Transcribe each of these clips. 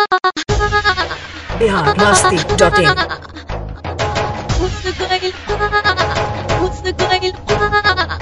biharmasti.in Musgayla, musgayla.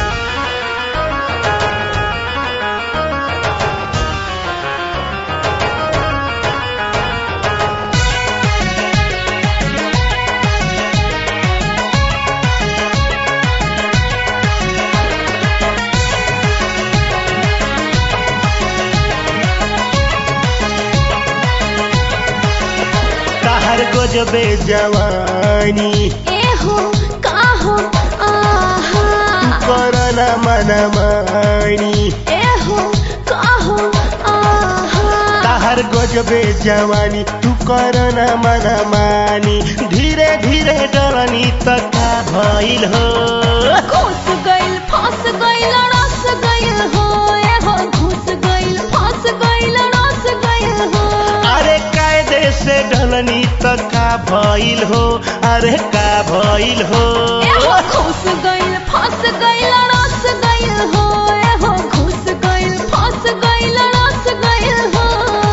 कहर गजबे जवानी एहो काहो आहा करना मनमानी एहो काहो आहा कहर गजबे जवानी तू करना मनमानी धीरे धीरे डरनी तका भइल हो घुस गइल फंस गइल रस गइल हो एहो घुस गइल फंस गइल रस गइल हो अरे कायदे से डलनी तका भइल हो अरे का भइल हो एहो घुस गइल फंस गइल रस गइल हो एहो घुस गइल फंस गइल रस गइल हो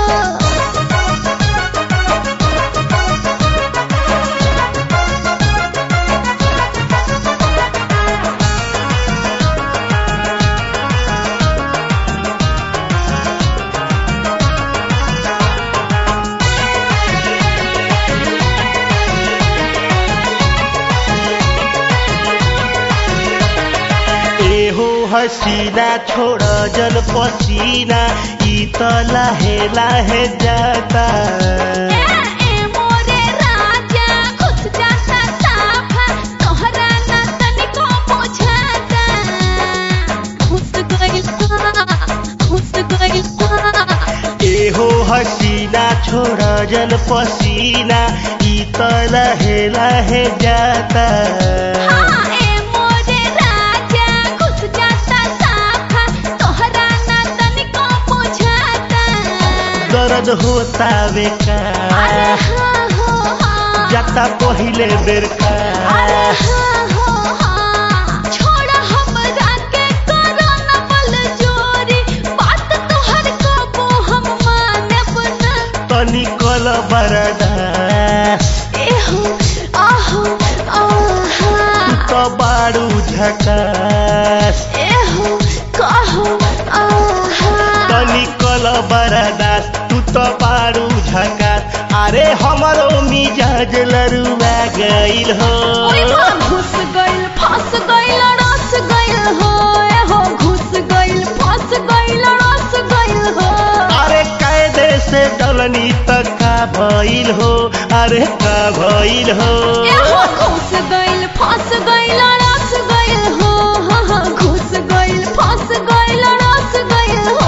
एहो हसीना छोड़ जल पसीना ई त लाहे लाहे जाता ए ए मोरे राजा घुस जाता साफा तोहरा ना तनिको बुझाता घुस गइल घुस गइल एहो हसीना छोड़ जल पसीना ई त लाहे लाहे जाता हाँ ए मोरे राजा घुस जाता साफा तोहरा ना तनिको बुझाता दर्द होता बेका अरे हाँ हो हाँ जाता पहिले बेर का अरे हाँ हो हाँ छोड़ हमरा के करो न बल जोरी बात तोहर कबो हम मानब ना तनी कल बरदास एहो आहो आहा त बारू झकास एहो कहो आहा तनी कल बरदास तू त पारू झकास अरे हमरो मिजाज लरुआ गइल हो ओए मां घुस गइल फंस गइल रस गइल हो एहो घुस गइल फंस गइल रस गइल हो अरे कायदे से डलनी त का भइल हो अरे का भइल हो एहो घुस गइल फंस गइल रस गइल हो हाँ हाँ घुस गइल फंस गइल रस गइल हो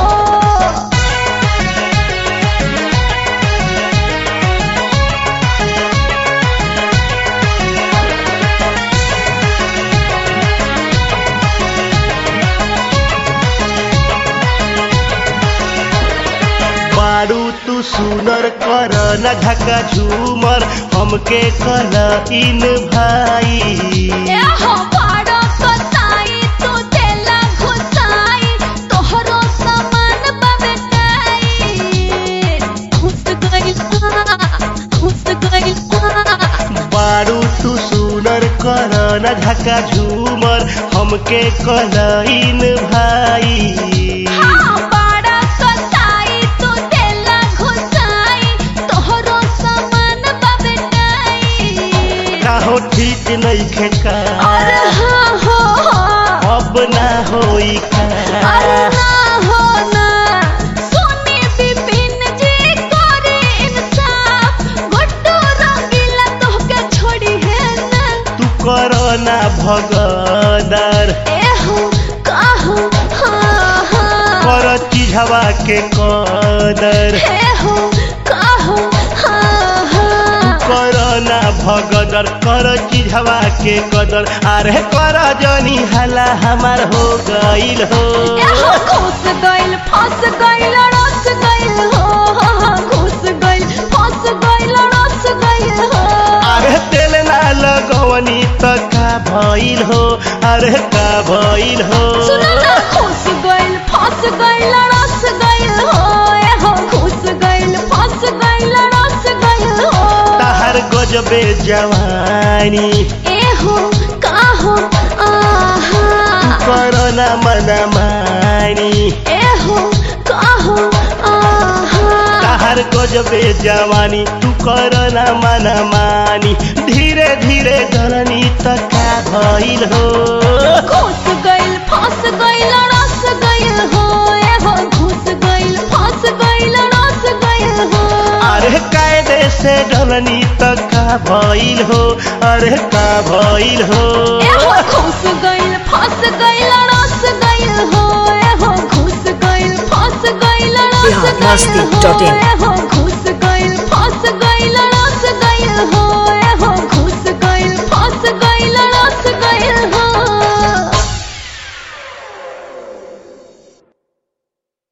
बारू तू सुनर कर न धक्का झूमर हमके कल इन भाई एहो पाड़ो कसाई तू देला घुसाई तोहरो सामान बबेटाई घुस गइल घुस गइल बारू तू सुनर कर न धक्का झूमर हमके कल इन भाई हाँ पाड़ा कसाई तू देला घुसाई तोहरो सामान बबेटाई काहो ठीक नहीं खेका अरे हाँ हो हाँ अब ना होई अरे का ना हो ना सोनी बिपिन जी करे इंसाफ गुड्डू रंगीला तोहके छोड़ी है ना तू कर ना भगदर एहो काहो हाँ हाँ कर चिझवा के कदर एहो काहो हाँ हाँ कर ना भगदर कर चिझवा के कदर अरे कर जनी हला हमार हो गइल हो एहो घुस गइल फंस गइल रस गइल हो हाँ हाँ घुस गइल फंस गइल रस गइल हो अरे तेल ना लगवनी त का भइल हो अरे का भइल हो सुन ना घुस गइल फंस गइल रस गइल हो एहो घुस गइल फंस गइल गजबे जवानी एहो काहो आहा करना मन मानी एहो काहो आहा ताहार गजबे जवानी तू करना मन मानी धीरे धीरे डरनी त का भइल हो घुस गइल फंस गइल रस गइल हो एहो घुस गइल फंस गइल रस गइल हो अरे कायदे से डरनी त का भइल हो अरे का भइल हो एहो घुस गइल फंस गइल रस गइल हो एहो घुस गइल फंस गइल रस बिहार गइल मस्ती हो dot in. एहो